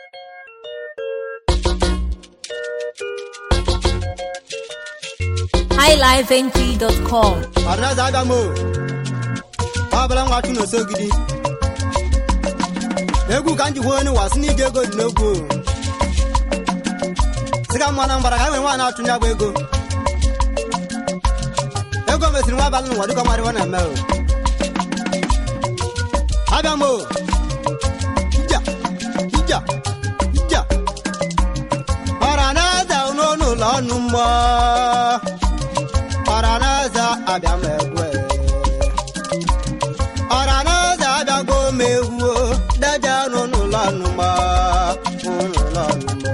highlifeng.com ọdịnaza abịa m o ọ bụla nwa chụ n'osogidi egwu ka m ji hụ onye wasị n'ige ego dị n'egwu o sịga mma na mbara ka e nwere nwaanyị achụ ya bụ ego ego mesịrị nwa abalị n'ụwa dịka nwarịwa na-eme o abịa m o ija ija ija ọra na-eze n'ọnụ ụlọ ọnụ mmụọ ọranaeze abịa m egwu ọranaeze abịago m egwu deje nụ n'ụlọ ọnụmọ n'ụlọ ọnụmọ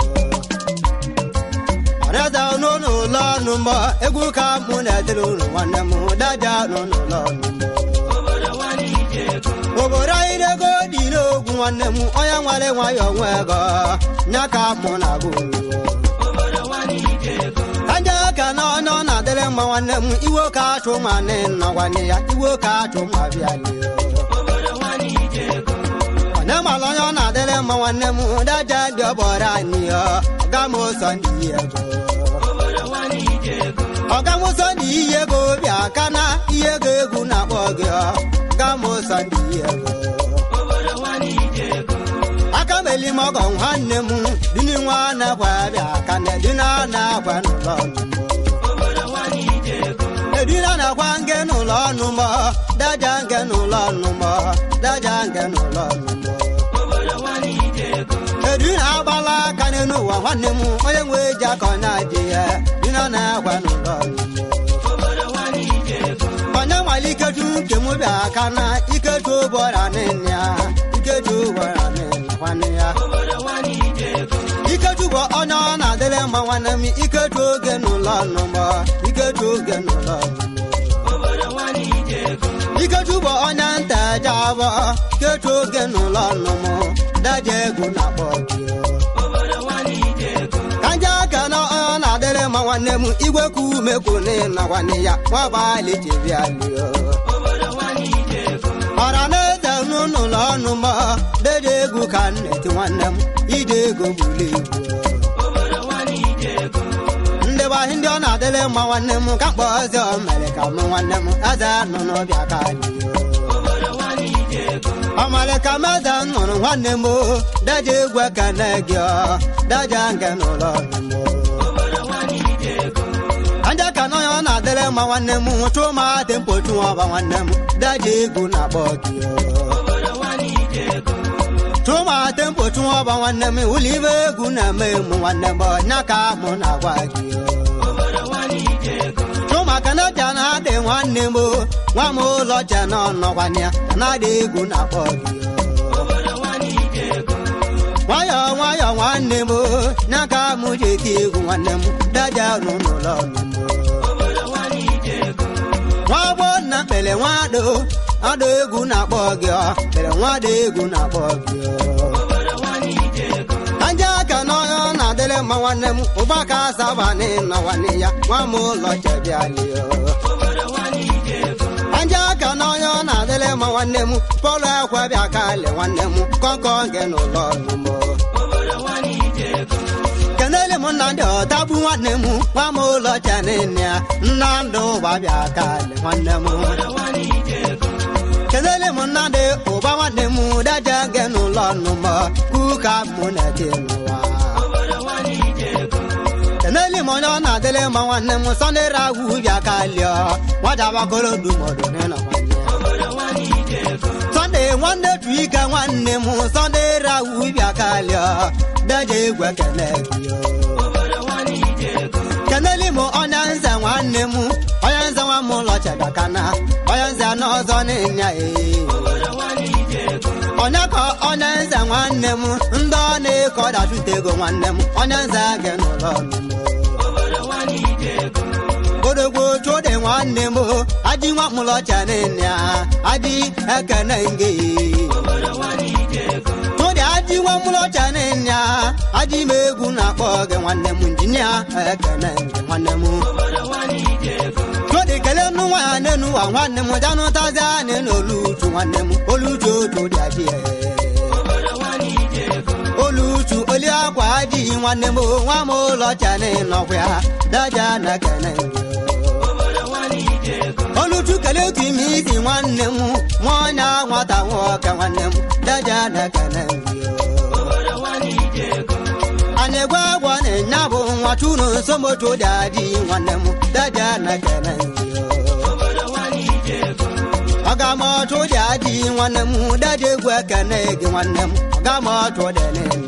ọranaeze nụ n'ụlọ ọnụmọ egwu ka mụ na-edere unu nwanne m deje nụ n'ụlọ ọnụmọ obodo anyị na-ego dị n'ogwu nwanne m onye nwere nwayọọ nwe ego nya ka mụ na-agụ unu aja ka na ọnụ ọ na-adịrị mma nwanne m iwe ka achụ ma nị nọgwanye ya iwe ka achụ ma bịa lie onye mara onye ọ na-adịrị mma nwanne m daja dị ọbọrọ anyị ya ọga m ụzọ ndị ego ọga m ụzọ ndị iyi ego bịa ka na ihe ego egwu na-akpọ gị ọga m ụzọ ndị ego aka m eli m ọgọ nwanne m dini nwa na-akwa bịa ka na edina na-akwa n'ụlọ ọnụmọ edina na-akwa nke n'ụlọ ọnụmọ daja nke n'ụlọ ọnụmọ daja nke n'ụlọ ọnụmọ edina agbala aka n'elu ụwa nwanne m onye nwe ji aka ọ na-adị ya dina na-akwa n'ụlọ ọnụmọ onye nwale ikeju nke m bịa aka na ikeju ụbọra nne ya ikeju ụbọra nne nwanne ya ikeju bụ onye ọ na-adịrị mma nwanne m ikeju oge n'ụlọ ọnụmọ ikeju oge n'ụlọ ọnụmọ ikeju bụ onye nta eje abọ ikeju oge n'ụlọ ọnụmọ daje egwu na-akpọ gị kanja aka na ọ na-adịrị mma nwanne m igwe ka ume kwune na nwanne ya nwabalị jibialio ọra na-eze n'ụlọ ọnụ m dede egwu ka m na-eti nwanne m ide ego buru ibu ndị gbahị ndị ọ na-adịrị mma nwanne m ka mkpọ ọzọ mere ka m nwanne m aza nọ n'ọbịa ka ọmara ka m aza nụrụ nwanne m daja egwu ka na gị daja nke n'ụlọ ọnụ m anja ka nọ ya ọ na-adịrị mma nwanne m chụọ ma dị mkpochu ọba nwanne m daja egwu na-akpọ gị chụọ ma dị mkpochu ọba nwanne m ụlọ ibe egwu na-eme mụ nwanne m ọnya ka mụ na-agwa gị chụọ maka na ja na-adị nwanne m nwa m ụlọ ja na ọnọkwanye ya na-adị egwu na-akpọ gị nwayọọ nwayọọ nwanne m nya ka mụ ji eti egwu nwanne m daja nụ n'ụlọ ọnụ m nwa gbọ nna kpere nwado adụ egwu na-akpọ gị ọ kpere nwado egwu na-akpọ gị aja aka n'ọnya ọ na-adịrị mma nwanne m ụba ka asabanị nọ nwanne ya nwa m ụlọ chebiali aja aka n'ọnya ọ na-adịrị mma nwanne m pọlụ ekwe bịa kali nwanne m kọnkọ gị n'ụlọ ọnụ m kenele m nna ndị ọtagbu nwanne m nwa m ụlọ chanene ya nna ndụ ụba bịa kali nwanne m kenele m nna ndị ụba nwanne m daja gị n'ụlọ ọnụ m kuka mụ na-eti n'ụwa kenele m onye ọ na-adịrị mma nwanne m sọnde ragwu bịa kalịọ nwajabakoro dumodo n'ịnọ nwanne sọnde nwanne tu ike nwanne m sọnde ragwu bịa kalịọ daja egwu ekene gị kenele m onye nze nwanne m onye nze nwa m ụlọ chebakana onye nze n'ọzọ n'ịnya ee onye ka onye nze nwanne m ndị ọ na-eke ọdachute ego nwanne m onye nze gị n'ụlọ odogbo chụdị nwanne m adị nwa mụlọcha nne ya adị ekene nge chụdị adị nwa mụlọcha nne ya adị m egwu na-akpọ gị nwanne m injinia ekene nge nwanne m chụdị kelee nụ nwa ya n'enu ụwa nwanne m janụtazi anyị n'oluchu nwanne m oluchu otu dị adị olu nwanne m nwa m ụlọ chani nọkwa ya daja na kene oluchu kelee otu ime isi nwanne m nwa ọnya nwata nwoke nwanne m daja na kene anyị gwa agwa na-enya bụ nwa chunu nsomotu dị adị nwanne m daja na kene ọgamọtụ dị adị nwanne m daja egwu ekene gị nwanne m ọgamọtụ dị n'enyi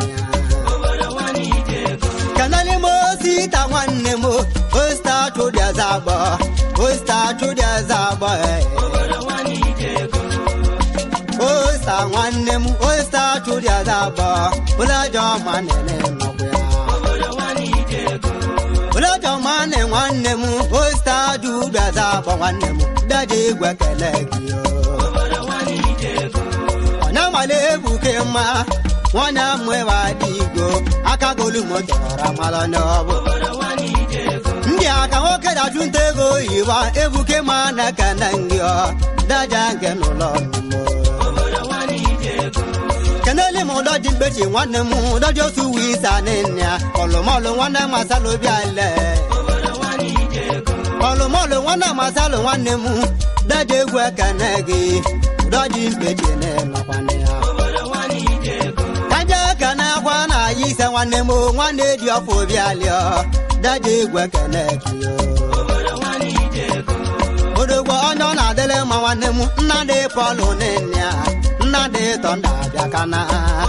kanali mo sita nwanne m osta chụdị azagbo osta chụdị azagbo osta nwanne m osta chụdị azagbo ụlọjọ ma nene ụlọjọ ma ne nwanne m osta chụdị azagbo nwanne m daje egwe kele gị ọ na-amale ebuke mma nwanne m ewa dị igbo aka golu motara mara n'ọbụ ndị aka nwoke dachụ nta ego oyibo ebuke ma na ka na ngị ọ daja nke n'ụlọ kenele m ụdọ dị mkpechi nwanne m ụdọ dị otu uwe isa nne ya ọlụmọlụ nwanne m asalụ bịa le ọlụmọlụ nwanne m asalụ nwanne m daja egwu ekene gị ụdọ dị mkpechi na-enọkwana ya kaja ka na-akwa na ya ise nwanne m nwanne dị ọfọ obi alịọ daja egwu ekene gị odogbo onye ọ na-adịle mma nwanne m nnadị pọlụ nne ya nnadị tọnda abịa kana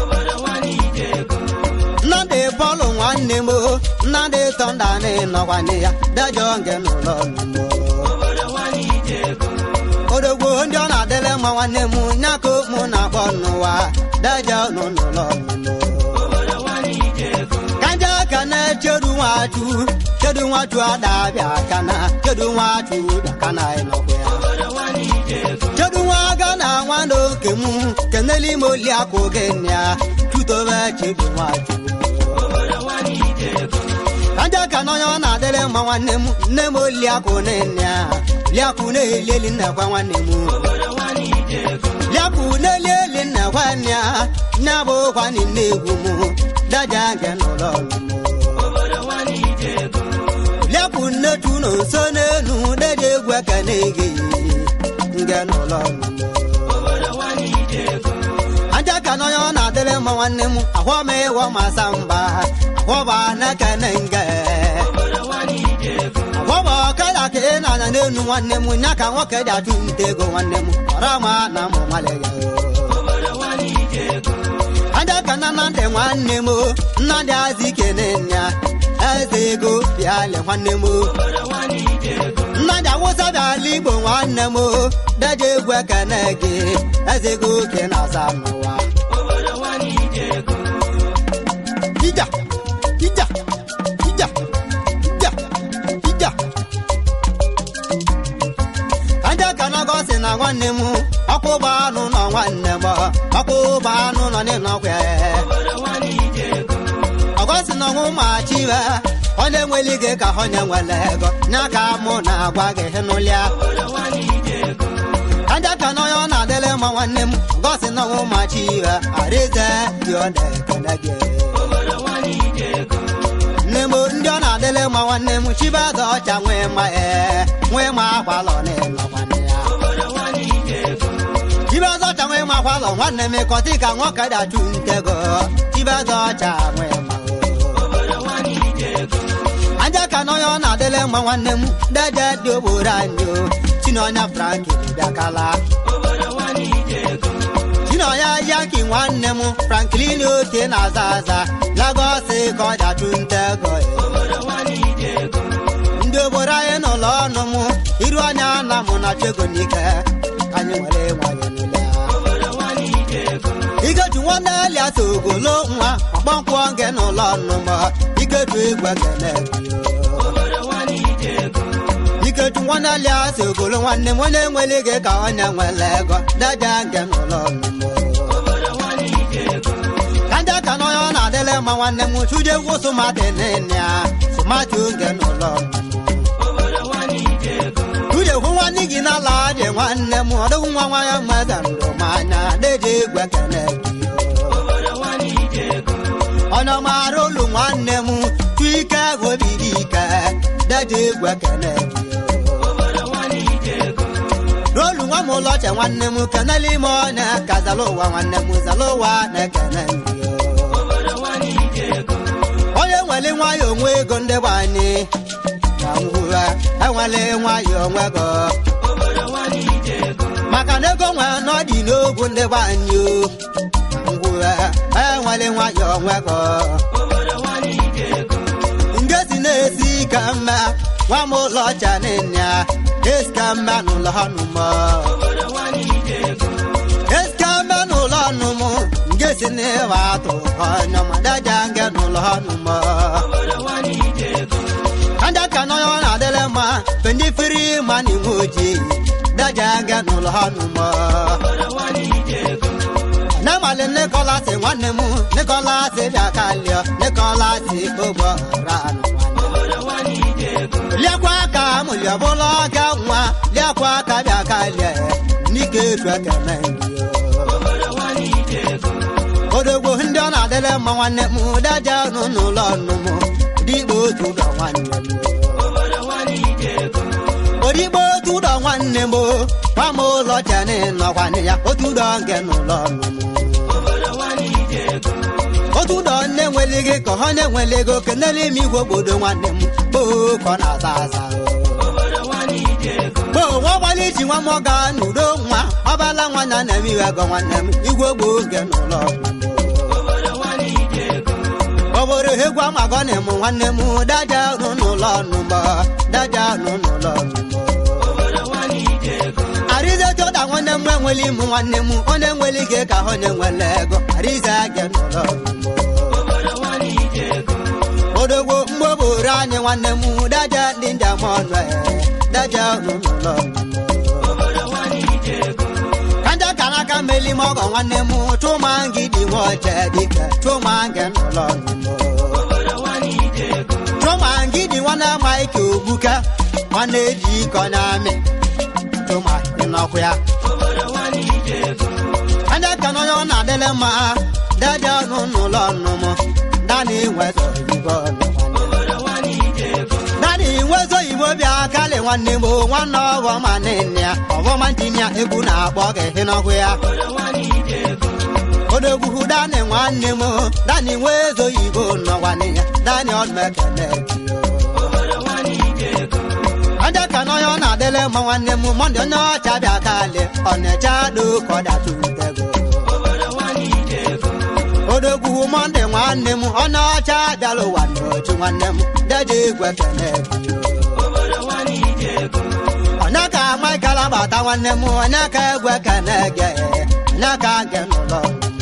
nnadị pọlụ nwanne m nnadị tọnda n'ịnọkwanị ya daja nge n'ụlọ nụmụ odogbo ndị ọ na-adịle mma nwanne m nyaka mụ na-akpọ n'ụwa daja nọ n'ụlọ nụmụ kaja ka na-echedu nwatu chedu nwatu adabịa kana chedu nwatu bịa kana ịnọkwa ya chedu nwa aga na nwanne oke m keneli m oli akụ gị ya tutobe chedu nwatu kaja ka n'onye ọ na-adịrị mma nwanne m nne m oli akụ nne ya liakụ na-eli eli nnekwa nwanne m liakụ na-eli eli nnekwa ya nne bụ kwani nne egwu m daja nke n'ụlọ liakụ nne tu na nso n'elu daja egwu ekene gị nke n'ụlọ aja ka n'onye ọ na-adịrị mma nwanne m ahụ m ịwọ masa mba ahụba na-ekene nge ahụba ọkada ka ị na-anya n'elu nwanne m nya ka nwoke dị achụ nta ego nwanne m ọra ma na mụ nwale ya aja ka na na ntị nwanne m nnadị azị kene nya eze ego bịale nwanne m nnadị awụsa bịala igbo nwanne m daja egwu ekene gị eze ego ke na-aza n'ụwa ija ija ija ija ija aja ka na gosi na nwanne m ọkpụba anụ nọ nwanne m ọkpụba anụ nọ n'ịnọkwa ọgosi na ọnwụ ma chiwe onye nwere ike ka onye nwere ego nya ka mụ na-agwa gị n'ụlịa aja ka na onye ọ na-adịrị mma nwanne m gosi na ọnwụ ma chiwe arize dị ọ na-ekele gị nne m ndị ọ na-adịrị mma nwanne m chibaza ọcha nwee ma ee nwee ma akwalọ n'ịlọ nwanne ya chibaza ọcha nwee ma akwalọ nwanne m ịkọtị ka nwoke dachụ ntego chibaza ọcha nwee ma aja ka n'onye ọ na-adịrị mma nwanne m daja dị ogboro anyị o chinonya franki bịakala chinonya yaki nwanne m franklin oke na-aza aza lagos ka ọ dachụ ntego ndị obodo anyị n'ụlọ ọnụ m iru anya na mụ na chego n'ike ka anyị nwere nwayọ n'ụlọ ikeju nwanne elias ogolo nwa ọkpọnkwọ nge n'ụlọ ọnụ m ikeju igwe kele ikeju nwanne elias ogolo nwanne m onye nwere ike ka onye nwere ego daja nge n'ụlọ ọnụ m kaja ka n'onye ọ na-adịrị mma nwanne m chuje egwu sụmatị nne ya sụmatị oge n'ụlọ chuje hụ nwanne gị n'ala dị nwanne m ọdịghị nwa nwa ya mmadụ ndụ m anya deje egwu ekele gị onye ọmara olu nwa nwanne m tuike obi dị ike daja egwu ekene n'olu nwa m ụlọche nwanne m kenele ime ọnya ka zala ụwa nwanne m zala ụwa na-ekene onye nwere nwayọ onwe ego ndị bụ anyị ka ngwụra enwele nwayọ onwe go maka na ego nwe n'ọdị n'ogwu ndị bụ anyị o ngwụra enwele nwayọ onwe go nke si na-esi ka mma nwa m ụlọcha nịnya esi ka mma n'ụlọ ha nụmọ esi ka mma n'ụlọ nụmụ nke si n'ịwa atụ ọnya ma daja nke n'ụlọ ha nụmọ anda ka n'onye ọ na-adịrị mma fe ndị firi ma na iwe ojii daja nke n'ụlọ ha nụmọ n'abalị nikolas nwanne m nikolas bịa kalịọ nikolas ogbo ranụ liakwa aka mụlịọ bụla ọga nwa liakwa aka bịa kalịọ n'ike etu ekene odogbo ndị ọ na-adịrị mma nwanne m daja nụ n'ụlọ nụ m dịgbo otu ụlọ nwanne m odigbo otu ụlọ nwanne m nwa m ụlọ cheni nọkwanị ya otu ụlọ nke n'ụlọ nụ m otu ụlọ nne nwere gị ka ọ na-enwele ego kenele ime igwe obodo nwanne m kpoo ka ọ na-aza aza kpoo nwa gbalị ji nwa m ọga n'udo nwa ọbala nwa na na eme iwe ego nwanne m igwe gboo nke n'ụlọ obodo egwu amagọ na ịmụ nwanne m daja nụ n'ụlọ nụgbọ daja nụ n'ụlọ nụgbọ arize jọda nwanne m enwele ịmụ nwanne m onye nwere ike ka onye nwere ego arize gị n'ụlọ odogbo mgbe obodo anyị nwanne m daja ndị njem ọnụ daja nụ n'ụlọ kanja ka n'aka meli m ọgọ nwanne m chụma ngị dị nwa oche dike chụma ngị n'ụlọ chụma ngị dị nwanne maịka ogbuka nwanne eji iko na-amị chụma ịnọkwu ya anya ka n'onye ọ na-adịle mma daja nụ n'ụlọ nnụmụ dani nwezo oyibo dani nwezo oyibo bịa kalị nwanne m nwanne ọghọ ma nne ya ọghọma ndị ya egwu na-akpọ gị n'ọhụ ya odogwu dani nwanne m dani nwezo oyibo nọgwanị ya dani ọdụmekene aja ka n'onye ọ na-adịle mma nwanne m mọndị onye ọcha bịa kalị ọ na-eche adụ ka ọ datụtego odogwu mọndị nwanne m onye ọcha bịara ụwa n'ochu nwanne m deje egwu ekene onye ka maịkala bata nwanne m onye ka egwu ekene ge onye ka ge n'ụlọ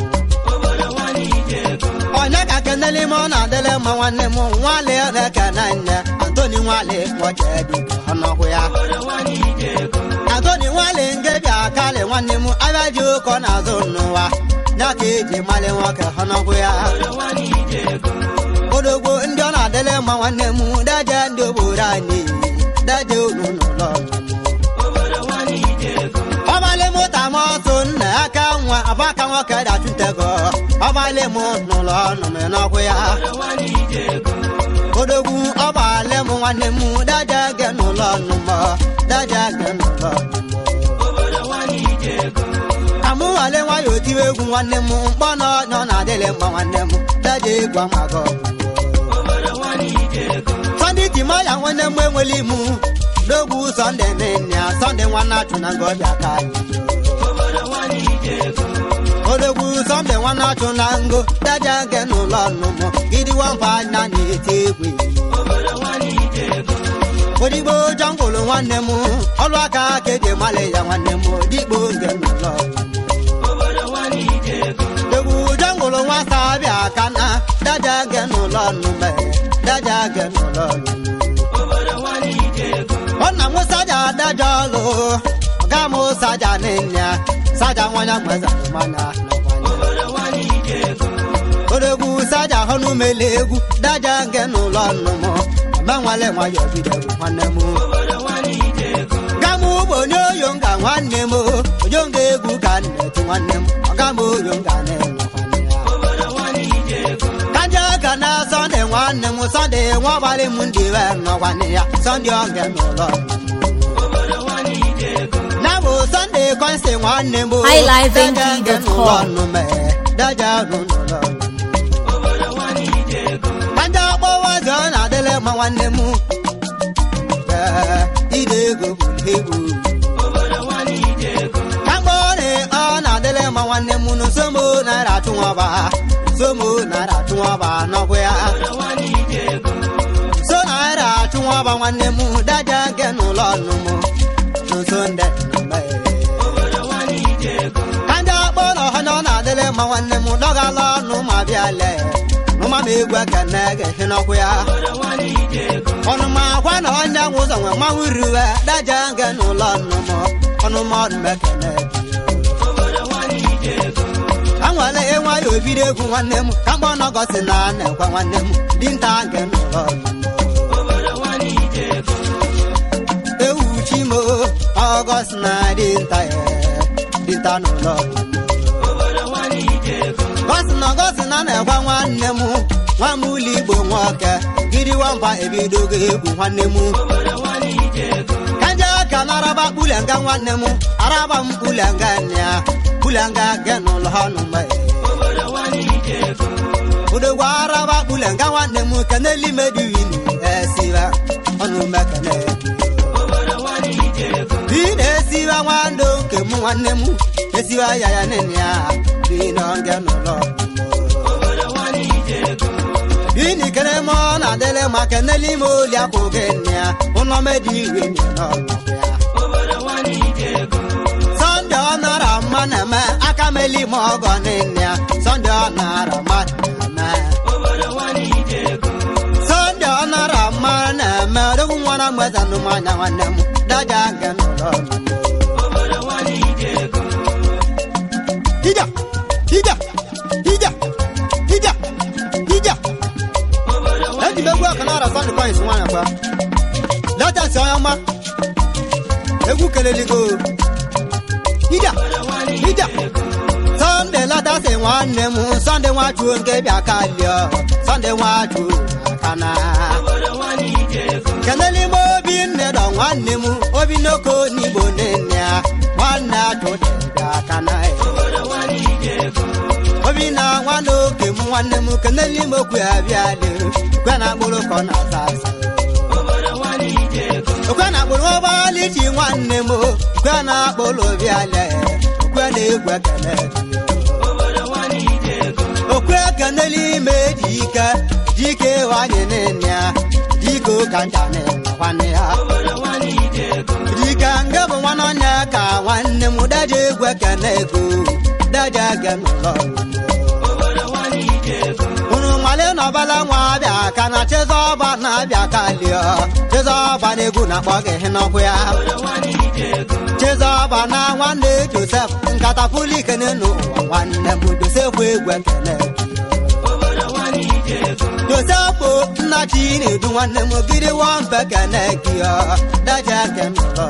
onye ka kenele ime ọ na-adịle mma nwanne m nwale na-ekene nne antoni nwale nwoche dịka ọnọkwụ ya antoni nwale nke bịa kalị nwanne m abịa ji ụkọ n'azụ n'ụwa ya ka eji mali nwoke ọnọkwụ ya odogbo ndị ọ na-adịle mma nwanne m daje ndị obodo anyị daje unu n'ụlọ ọbalị mụta m ọsụ nna aka nwa abaka nwoke dachutego ọbalị m n'ụlọ ọnụ m n'ọkwụ ya odogwu ọbalị m nwanne m daje ge n'ụlọ ọnụ m daje ge n'ụlọ amụwale nwayọ otiwe egwu nwanne m mkpọ na ọnyọ na-adịlị mma nwanne m daje egwu amago sọnde timaya nwanne m enwele imu n'ogwu sọnde nne ya sọnde nwanne achụ na ngọbịa ka anyị odogwu sọnde nwanne achụ na ngo daja nke n'ụlọ ọnụmụ gidi wampa na na-eti egwu odigbo jọngụlụ nwanne m ọlụ aka ka eji mali ya nwanne m odigbo nke n'ụlọ egwu jọngụlụ nwata bịa ka na daja nke n'ụlọ ọnụmụ daja nke n'ụlọ ọnụmụ ọ̀nà mú sájà dájọ́ lò ọ̀gá mú sájà nìyà sájà wọn yà gbẹ́sà tó máa nà odogwu sájà ọnụ mele egwu dájà nkẹnu lọnụ mụ ọgbanwale nwa ya obidogwu nwanne mụ gamụ bụ onye oyo nga nwanne m oyo nga egwu ka nnetu nwanne m ọga m oyo nga na-enwe nwanne ya kanja ka na sọnde sọnde nwa ọbalị m ndị we nọkwanị ya sọnde oge n'ụlọ na bụ sọnde kọnsi nwanne m highlifeng.com. daja rụ n'ụlọ ndị ọkpọwa ọzọ na-adịle mma nwanne m Ee, ide ego bụ egwu Kagbọrị ọ na-adịle mma nwanne m nụ somo naira atụnwaba somo naira atụnwaba n'ọgwụ ya so naira atụnwaba nwanne m daja nke n'ụlọ ọnụ m n'ụsọ ndị nna ka ndị akpọrọ ha na ọ na-adịle mma nwanne m dọgala ọnụ ma bịa lee nụma m egwu ekene ga-ehi n'ọkụ ya ọnụma akwa na onye nwụ ụzọ nwe mmanwụ riwe daja nke n'ụlọ ọnụ m ọnụma ọdụ m ekene anwale ịnwa ya obido egwu nwanne m ka mgbe ọ gosi na a na-ekwe nwanne m dinta nke n'ụlọ ọnụ m ewu chimo ọgọst na dinta ya dinta n'ụlọ ọnụ gosi na gosi na na-ekwe nwanne m nwa m ụlọ igbo nwoke gidi nwamba ebidogo egwu nwanne m kanja ka naraba kpulenga nwanne m araba m kpulenga nya kpulenga ge n'ụlọ ọnụ mgbe udogwa araba kpulenga nwanne m keneli mediwini esiba ọnụ mekene bi na-esiba nwando nke m nwanne m esiba ya ya nene ya bi n'oge n'ụlọ bini kene mo na dele ma keneli mo li akoge nia uno medi iwe ni no Sunday onara ma na me aka meli mo go ni nia Sunday onara ma na me Sunday onara ma na me do nwana mweza no ma nya nwanne m daja nke n'ụlọ Ija ija ija ija ija eji m egwu aka nara sọnde kọins nwanyị kwa latasi onye ọma egwu keleligo ija ija sọnde latasi nwanne m sọnde nwachuo nke bịa ka lio sọnde nwachuo aka na keneli m obi nne dọ nwanne m obi n'oko n'igbo nne ya nwanne achụ dị bịa aka na obi na nwanne oke m nwanne m keneli m okwu ya bịa lere kwe na akpụrụ ka ọ na-asa asa okwe na akpụrụ ụgbọala iji nwanne m kwe na akpụrụ bịa lee okwe na egwu ekele okwe keneli ime ji ike dike wanye nene ya dike ụka ncha nwanne ya dike nke bụ nwanne onye ka nwanne m daje egwu ekele ego daje ege n'ụlọ unu male n'ọbala nwa abịa ka na chezọba na-abịa ka lio chezọba na-egwu na-akpọ gị n'ọkụ ya chezọba na nwanne josef nkata pulikene n'ụwa nwanne m josef egwu ekele josef nna chi na-edu nwanne m gidi wambe kene gị daja nke n'ụlọ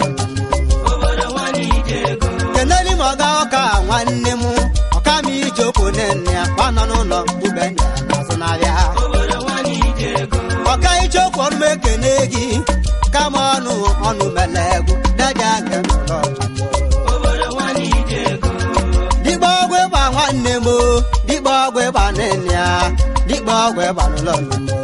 keneli m ọga ọka nwanne m ọka m ijeokwu nne ya gbanọ n'ụlọ ube nna ya n'azụ n'abịa ọka ijeokwu ọnụ m ekene gị kama ọnụ ọnụ mele egwu daja nke n'ụlọ dịkpa ọgwụ ịgba nwanne m o, dịkpa ọgwụ ịgba nne ya dịkpa ọgwụ ịgba n'ụlọ nne m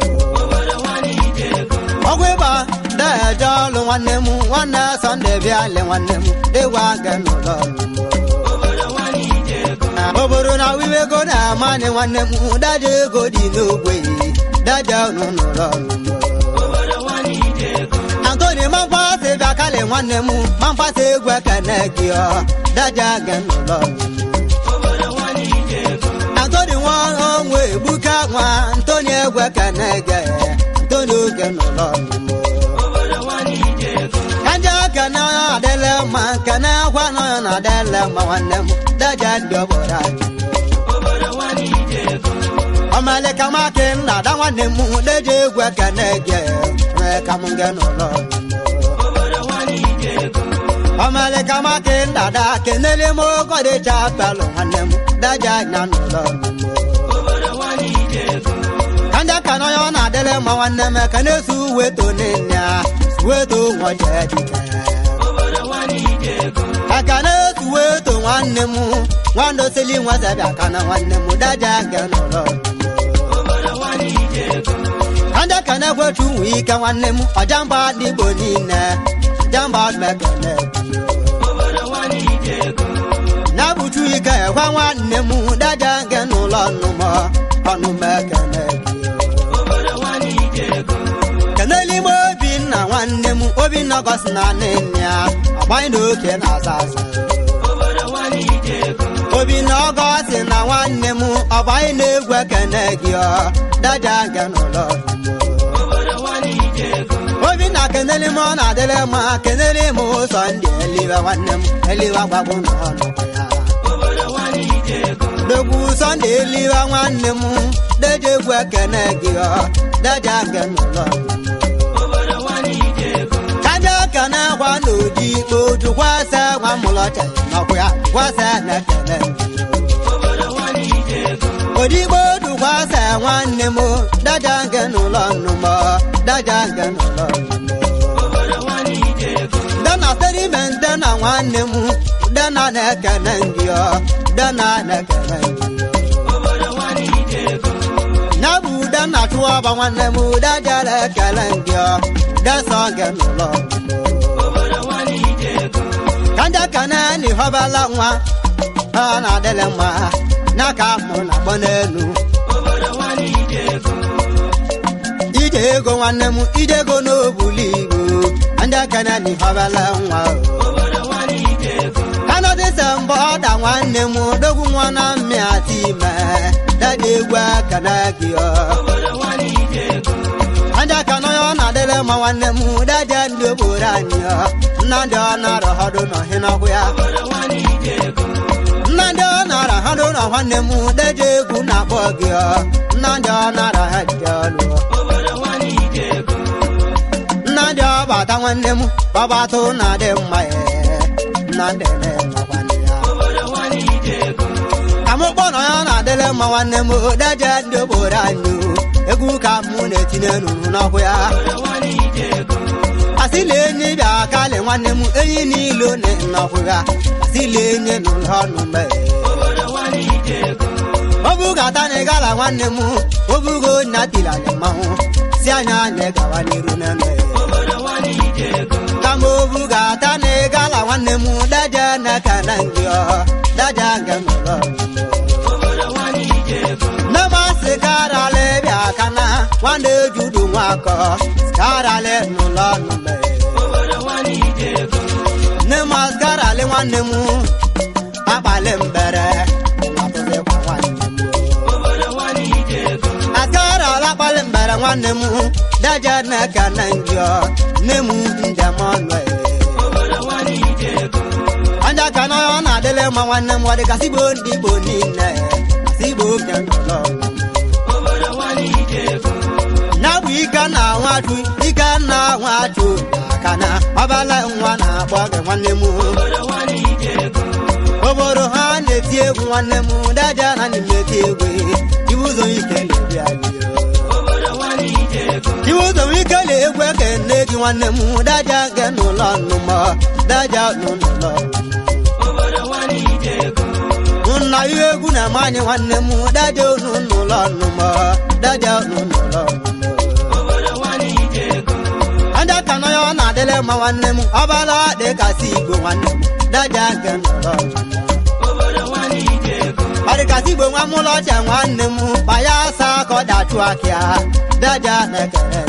ọgwụ ịgba daja ọlụ nwanne m nwanne sọnde bịa le nwanne m dịgwa nke n'ụlọ nne m obodo na wiwego na amani nwanne m daja ego dị n'ogbe daja unu n'ụlọ antoni mamfasị bịa kali nwanne m mamfasị egwu ekene gị ọ daja ge n'ụlọ antoni nwa onwe egbuka nwa ntoni egwu ekene gị ntoni oge n'ụlọ kanja kene adịla mma kene akwa nọ ya na adịla mma nwanne m daja ndị obodo anyị ọmalịka maki nna da nwanne m deje egwu ekene gị nwee ka m ge n'ụlọ ọmalịka maki nna da kenele m ogodịcha pelụ nwanne m daja anya n'ụlọ kanja ka nọ ya ọ na-adịla na-adịrị mma nwanne m ka na-esu weto nne ya weto nwoke dike aka na-esu weto nwanne m nwanne osili nwazabịa aka na nwanne m daja nke nọrọ ndị ka na-ekwetu nwe ike nwanne m ọjamba ndị igbo niile jamba mekene na-abụchu ike gwa nwanne m daja nke n'ụlọ ọnụmọ ọnụ mekene kenelime obinna nwanne m obinna gosi na nne ya ọgbanyị na oke na-aza aza obinna ọgọsi na nwanne m ọgbanyị na-egwu ekene gị ọ daja nke n'ụlọ obinna keneli m ọ na-adịrị mma keneli m ụzọ ndị eliwe nwanne m eliwe gbagbu n'ọnụ ya dogbu sọnde eliwe nwanne m deje egwu ekene gị ọ daja nke n'ụlọ kaja kene gwa n'oji oju kwasa nwa mụlọcha nọkwa ya kwasa na ekene odigbo dukwasa nwanne m daja nke n'ụlọ nnụmọ daja nke n'ụlọ dana sediment na nwanne m dana na-ekene gị ọ dana na-ekene gị ya bụ dana chụọba nwanne m daja na-ekele gị ọ dasa nke n'ụlọ kanja kana ni họbala nwa ha na-adịlị mma n'aka mụ na agbọ n'elu ije ego nwanne m ije ego n'obulu igbo ndị akana ni họbala nwa kanọdịsa mbọ ọda nwanne m dogwu nwa na mmịata ime dada egwu akana gị ọ ndị akana ya ọ na-adịrị mma nwanne m daja ndị obodo anyị ọ nna ndị ọ na-arọ họdụ n'ọhịnọkwụ ya nna ndị ọ nara ha dị ụlọ nwanne m deje egwu na-akpọ gị ọ nna ndị ọ nara ha dị ọlụ nna ndị ọ bata nwanne m babatụ na-adị mma ya nna ndị na-enọkwanị ya ka m kpọrọ ya na-adịrị mma nwanne m deje ndị obodo anyị egwu ka mụ na-etinye n'uru n'ọkụ ya asịla enyi bịa kalị nwanne m enyi niile na-enọkwu ya asịla enyi n'ụlọ ọnụ mee obugata na ịgala nwanne m obugo nya tiri anyị mmanwụ si anya anyị gawa n'iru n'eme kama obugata na ịgala nwanne m daja n'aka na ngị ọ daja nga n'ụlọ nne m asị karala bịa aka na nwanne ejudu nwakọ karala n'ụlọ ọnụ mee nne m asị karala nwanne m akpali mbere atụzikwa nwanne m akara alakpali mbere nwanne m daja n'aka na njọ nne m njem ọnụ anja ka na ọ na-adịle mma nwanne m ọ dị kasị igbo ndị igbo niile kasị igbo oge nọlọ na bụ ike na nwachụ ike na nwachụ aka na ọbala nwa na-akpọ gị nwanne m obodo ha na-eti egwu nwanne m daja na ndị na-eti egwu iwu ụzọ ike na-ebi anyị iwu ụzọ ike na-egwu eke nne gị nwanne m daja ge n'ụlọ nnụmọ daja n'ụlọ nna ihe egwu na-eme anyị nwanne m daja onu n'ụlọ nnụmọ daja onu n'ụlọ ndị ka nọ ya ọ na-adịle mma nwanne m ọbala dị kasị igbo nwanne m daja nke n'ụlọ ọdịkasị igbo nwa mụlọ ọcha nwanne m baya asa ka ọ dachụ akịa daja na-ekere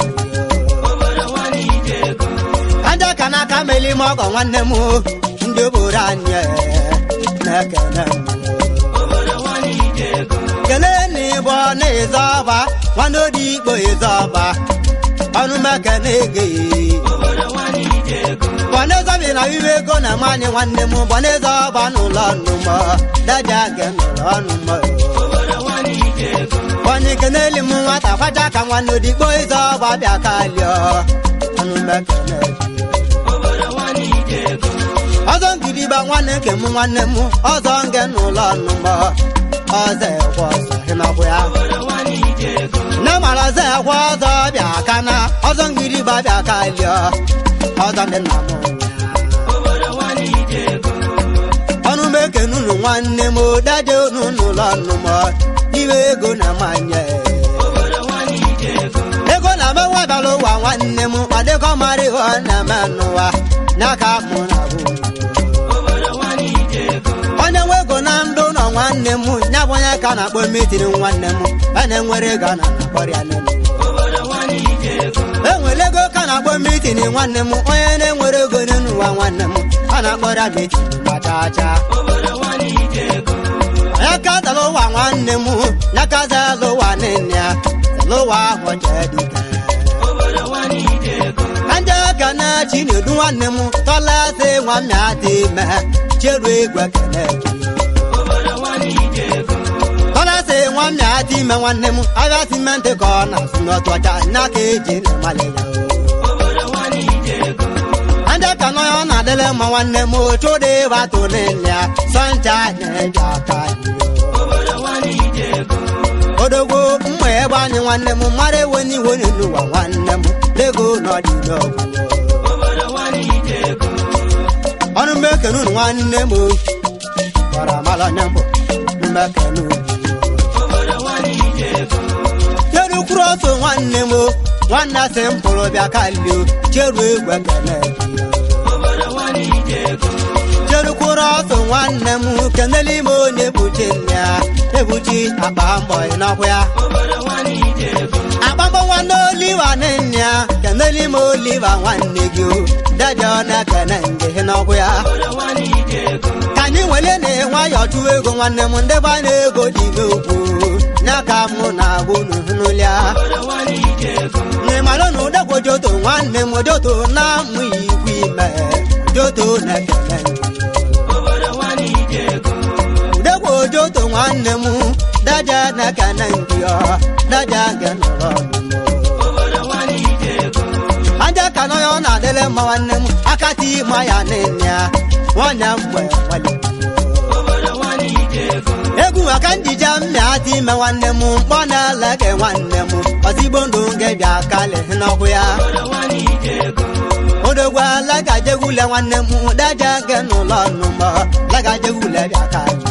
aja ka n'aka meli m ọgọ nwanne m ndị obodo anyị na-ekene kelee na ịbọ na ịzọ ọba nwanne odi ikpo ịzọ ọba ọnụ meke na-ege bọneze bi na iwe ego na manyị nwanne m bọneze ọba n'ụlọ nnụmọ daja ge n'ụlọ ọnụmọ onye keneli m nwata kwaja ka nwanne odigbo ịzọ ọba bịa kalịọ ọnụ meke na-ege ọzọ ngidiba nwanne nke m nwanne m ọzọ nge n'ụlọ nnụmọ ọzọ ekwe ọzọ ịnọkwụ ya nne mara ọzọ ekwe ọzọ bịa na ọzọ ngiri gbabịa kalịọ ọzọ ndị nna m ọnụ m ekene unu nwanne m daje unu n'ụlọ nnụmọ iwe ego na manye ego na menwabala ụwa nwanne m ọdịkọ mara ihe ọ na-eme n'ụwa n'aka mụ na bụ onye nwe ego na ndụ nọ nwanne m ya bụ onye ka na-akpọ metiri nwanne m a na-enwere ego a na-akpọrịa nene enwere ego ka na-akpọ mitin nwanne m onye na-enwere ego n'elu ụwa nwanne m a na-akpọrịa mitin gbachacha ya ka zala ụwa nwanne m ya ka zala ụwa nne ya zala ụwa ahụ jee dike anja ka na chi na-edu nwanne m tọla sị nwa m ya dị ime cheru egwe kene tọla sị nwa m ya dị ime nwanne m agha simenti ka ọ na-asụ n'ọtụ ọcha n'aka eji na-amali ya anja ka nọ ya ọ na-adịle mma nwanne m otu dị batụ n'ile ya sọncha na-eji aka odogwo mma ebe anyị nwanne m mara ewe n'iwe n'ụwa nwanne m lego n'ọdịnogwu ọnụ mmekenu unu nwanne m kọrọ mala onye mbụ mmekenu cheru kwuru ọsọ nwanne m nwanne asị m pụrụ bịa kalio cheru egwu ekene cheru kwuru ọsọ nwanne m kenele ime onye ebuchi nne ya ebuchi akpa mbọ n'ọkwa ya akpambọ nwanne oliva nne ya kenele ime oliva nwanne gị o daja ọ na-ekene nge n'ọkwa ya ka anyị nwere na nwayọ chụwa ego nwanne m ndị ba na-ego dị n'okwu n'aka mụ na-agwụ n'ụlọ n'ịmalụ na ụdekwo joto nwanne m joto na-amụ ikwu ime joto na-ekene udekwo joto nwanne m daja na-ekene ndị ọ daja nke nọrọ aja ka nọ ya ọ na-adịle mma nwanne m akati ma ya nene ya nwanyị mgbe nwale egwu maka njija mmịati ime nwanne m mkpọ na-eleke nwanne m ozigbo ndụ nke bịa kali n'ọkụ ya odogwa lagajegwule nwanne m daja nke n'ụlọ nnụmọ lagajegwule bịa kali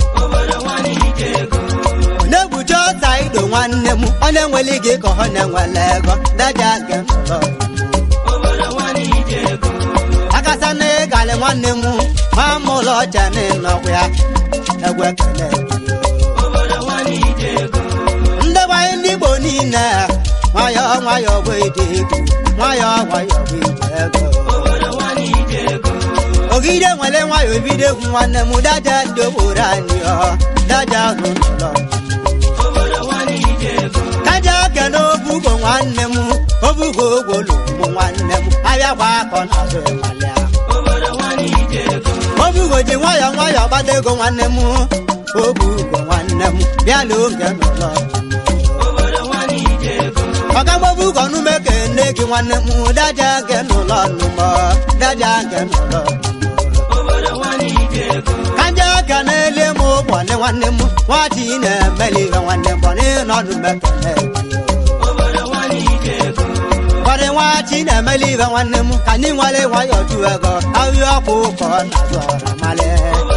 na-egbuchi ọta ido nwanne m onye nwere ike ka ọ na-enwele ego daja nke n'ụlọ akasa na ịgali nwanne m ma mụlọ ọcha n'ịnọkwa ya egwu ekele ndebanye ndị igbo niile nwayọ nwayọ bụ ide ego nwayọ nwayọ bụ ide ego ogide nwere nwayọ ebido egwu nwanne m daja ndị obodo anyị ọ daja n'ụlọ kaja kene obugo nwanne m obugo ogwolu bụ nwanne m abịakwa akọ n'azụ ịmalịa obugo ji nwayọ nwayọ gbata ego nwanne m obugo nwanne m bịa n'oge n'ụlọ ọgamgbobugo nume kene gị nwanne m daja nke n'ụlọ nnụmọ daja nke n'ụlọ kanja ka na-ele m ụbọnị nwanne m nwachi na-emeli ihe nwanne m bọnị nọdụ mekene bọnị nwachi na-emeli ihe nwanne m ka anyị nwale nwayọ ju ego ahịa ọkụ ka ọ na-azụ ọra male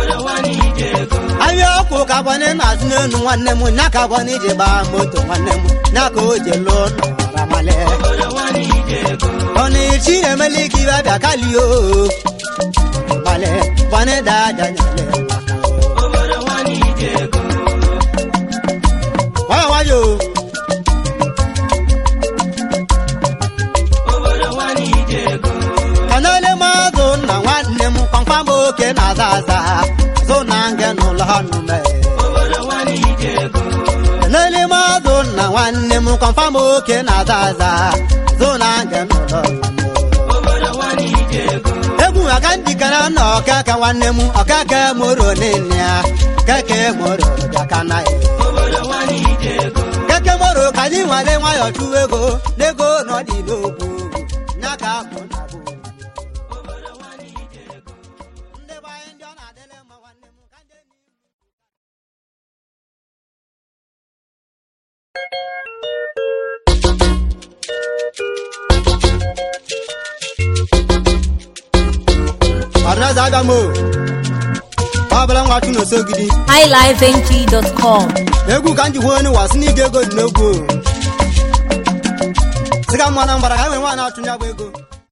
ahịa ọkụ ka bọnị na-azụ n'elu nwanne m nya ka bọnị ji gbaa moto nwanne m nya ka o ji lụọ n'ọra male bọnị chi na-emeli ka ibe bịa kalio male bọnị daja nyale nwayọ nwayọ kanele mazụ na nwanne m kpamkpam oke na-aza aza zụ na nge n'ụlọ nụme kanele mazụ na nwanne m kpamkpam oke na-aza aza zụ na nge n'ụlọ egwu aka njikere na ọkaka nwanne m ọkaka moro nene ya keke moro bịaka na ya keke moro ka anyị nwale nwayọ chụwa ego n'ego n'ọdị n'okwu nya ka bụ na bụ ndị be anyị ndị ọ na-adịle mma nwanne m ka ndị enyi m ọnaeze abịa m o ọ bụla nwa chụ n'osogidi highlifeng.com egwu ka m ji hụ onye wasị n'ige ego dị n'egwu o. sị ka mma na mgbara ka e nwere nwaanyị achụ ya bụ ego